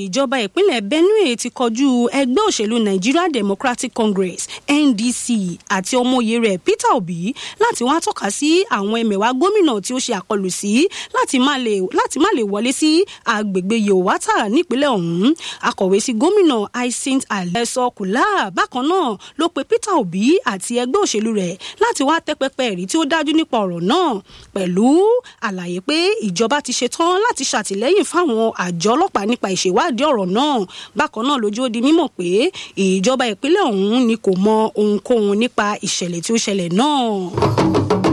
ìjọba ìpínlẹ̀ benue ti kọjú ẹgbẹ́ òṣèlú nigeria democratic congress ndc àti ọmọye rẹ̀ peter obi láti wá tọ́ka sí àwọn ẹmẹ̀wá gómìnà tí ó ṣe àkọlù sí láti má lè wọlé sí agbègbè yòówátà nípínlẹ̀ ọ̀hún akọ̀wé sí gómìnà hyacinth alẹ́sọ kùlá bákan náà ló pe peter obi àti ẹgbẹ́ òṣèlú rẹ̀ láti wá tẹ́pẹ́pẹ́ ẹ̀rí tí ó dájú nípa ọ̀rọ̀ náà pẹ̀lú àlàyé pé ìjọba ti ṣetán láti ṣàtìlẹ́yìn fáwọn àjọ ọlọ́pàá nípa ìṣèwádìí ọ̀rọ̀ náà bákan náà lójú ó di mímọ̀ pé ìjọba ìpínlẹ̀ ọ̀hún ni kò mọ ohunkóhun nípa ìṣẹ̀lẹ̀ tí ó ṣẹlẹ̀ náà.